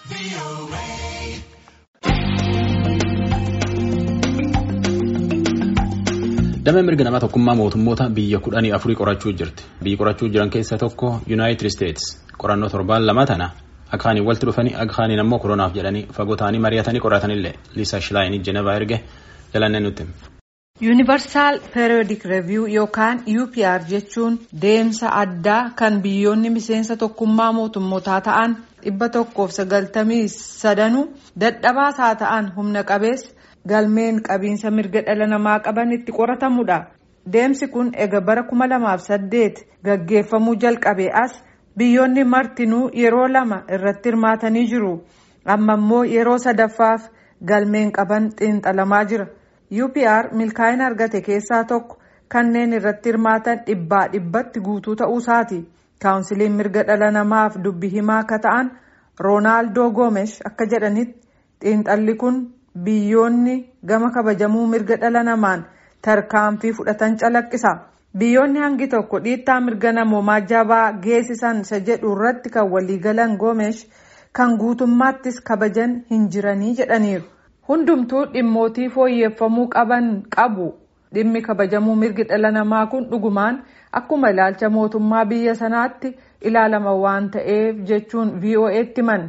Damee mirga namaa tokkummaa mootummoota biyya kudhanii afurii qorachuu jirti. Biyyi qorachuu jiran keessaa tokko Yuunaayitid Isteetsi. Qorannoo torbaan lama tana akkaaniin walitti dhufanii akkaaniin ammoo koronaaf jedhanii fagoo ta'anii mari'atanii qoratanillee Liisa Shilaayinii Jenevaa erge jalannee nutti. Yuunivarsaal Periyodik Reeviyuu yookaan UPR jechuun deemsa addaa kan biyyoonni miseensa tokkummaa mootummootaa ta'an dhibba tokkoof sagaltamii sadanuu dadhabaasaa ta'an humna qabeessa galmeen qabiinsa mirga dhala namaa qaban itti qoratamudha. Deemsi kun ega bara kuma lamaaf saddeet gaggeeffamuu jalqabe as biyyoonni martinuu yeroo lama irratti hirmaatanii jiru. Amma immoo yeroo sadaffaaf galmeen qaban xiinxalamaa jira. UPR milkaa'ina argate keessaa tokko kanneen irratti hirmaatan dhibbaa dhibbatti guutuu ta'uusaati. Kaawunsiliin mirga dhala namaaf dubbi himaa akka ta'an Roonaaldoo Goomesh akka jedhanitti xiinxalli kun biyyoonni gama kabajamuu mirga dhala namaan tarkaanfii fudhatan calaqqisa. Biyyoonni hangi tokko dhiittaa mirga namoomaa jabaa geessisan isa jedhu irratti kan waliigalan Goomesh kan guutummaattis kabajan hin jiranii jedhaniiru. Hundumtuu dhimmootii fooyyeffamuu qaban qabu. Dhimmi kabajamuu mirgi dhala namaa kun dhugumaan akkuma ilaalcha mootummaa biyya sanaatti ilaalama waan ta'eef jechuun VOA'tti himan.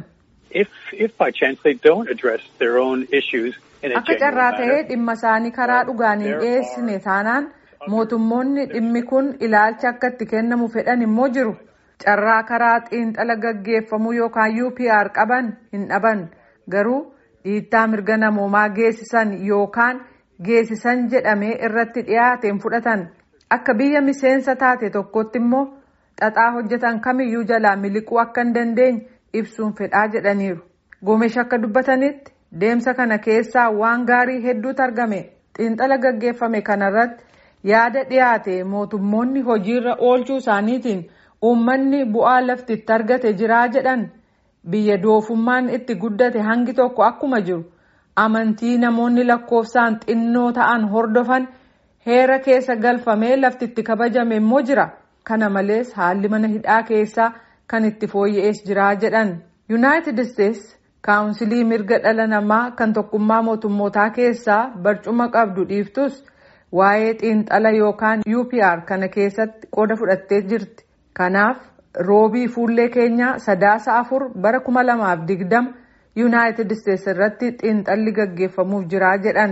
Akka carraa ta'ee dhimma isaanii karaa dhugaan hin dhiyeessine taanaan mootummoonni dhimmi kun ilaalcha akka itti kennamu fedhan immoo jiru. Carraa karaa xiinxala gaggeeffamuu yookaan UPR qaban hin dhaban garuu. dhiittaa mirga namoomaa geessisan yookaan geessisan jedhamee irratti dhiyaateen fudhatan akka biyya miseensa taate tokkotti immoo xaxaa hojjetan kamiyyuu jalaa miliquu akka hin dandeenye ibsuun fedhaa jedhaniiru. Goomesh akka dubbatanitti deemsa kana keessaa waan gaarii hedduutu argame xiinxala gaggeeffame kanarratti yaada dhiyaate mootummoonni hojiirra oolchuu isaaniitiin uummanni bu'aa laftitti argate jiraa jedhan. Biyya doofummaan itti guddate hangi tokko akkuma jiru amantii namoonni lakkoofsaan xinnoo ta'an hordofan heera keessa galfamee lafti itti kabajame immoo jira. Kana malees haalli mana hidhaa keessaa kan itti fooyya'ees jira jedhan. Yuunaayitid Isteetsi kaawunsilii mirga dhala namaa kan tokkummaa mootummootaa keessaa barcuma qabdu dhiiftus waa'ee xiinxala yookaan UPR kana keessatti qooda fudhattee jirti. Kanaaf. roobii fuullee keenyaa sadaasa afur bara kuma lamaaf digdama yuunaayitid isteetsi irratti xiinxalli gaggeeffamuuf jiraa jedhan.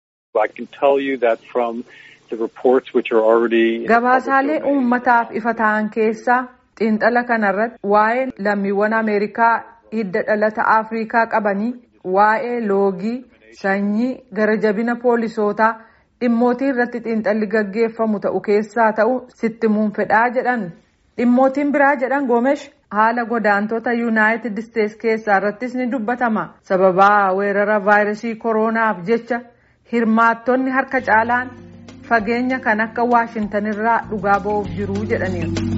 gabaasaalee uummataaf ifa ta'an keessaa xiinxala kanarratti waa'ee lammiiwwan ameerikaa hidda dhalata afrikaa qabanii waa'ee loogii sanyii gara jabina poolisootaa dhimmootii irratti xiinxalli gaggeeffamu ta'u keessaa ta'u sittimuun fedhaa jedhan. dhimmootiin biraa jedhan goomesh haala godaantota yuunaayitid isteetsi keessaa irrattis ni dubbatama sababaa weerara vaayirasii kooronaaf jecha hirmaattonni harka caalaan fageenya kan akka waashintanirraa dhugaa ba'uuf jiruu jedhaniiru.